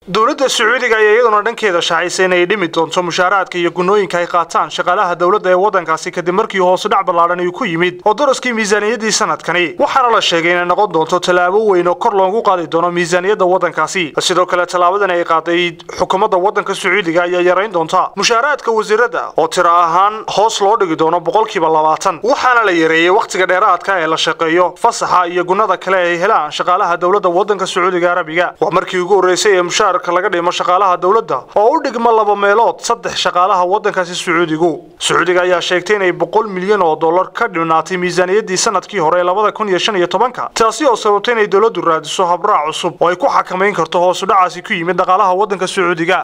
dowladda sacuudiga ayaa iyaduna dhankeeda shaacisay inay dhimi doonto mushaaraadka iyo gunooyinka ay qaataan shaqaalaha dowladda ee waddankaasi kadib markii hoose dhac ballaadhan uu ku yimid oo daraskii miisaaniyaddii sanadkani waxaana la sheegay inay noqon doonto tallaabo weyn oo kor loogu qaadi doono miisaaniyadda waddankaasi sidoo kale tallaabadan ay qaaday xukuumadda waddanka sacuudiga ayaa yarayn doonta mushaaraadka wasiirada oo tiro ahaan hoos loo dhigi doono boqolkiiba labaatan waxaana la yareeyey wakhtiga dheeraadka ee la shaqeeyo fasaxa iyo gunnada kale ay helaan shaqaalaha dowladda waddanka sacuudiga arabiga waa markii ugu horreysay ee mushaarka laga dhimo shaqaalaha dowladda oo u dhigma laba meelood saddex shaqaalaha waddankaasi sacuudigu sacuudiga ayaa sheegtay inay boqol milyan oo dollar ka dhinaatay miisaaniyaddii sanadkii hore ee labada kun iyo shan iyo tobanka taasi oo sababtay inay dowladdu raadiso habraac cusub oo ay ku xakamayn karto hoosu dhacaasi ku yimid dhaqaalaha waddanka sacuudiga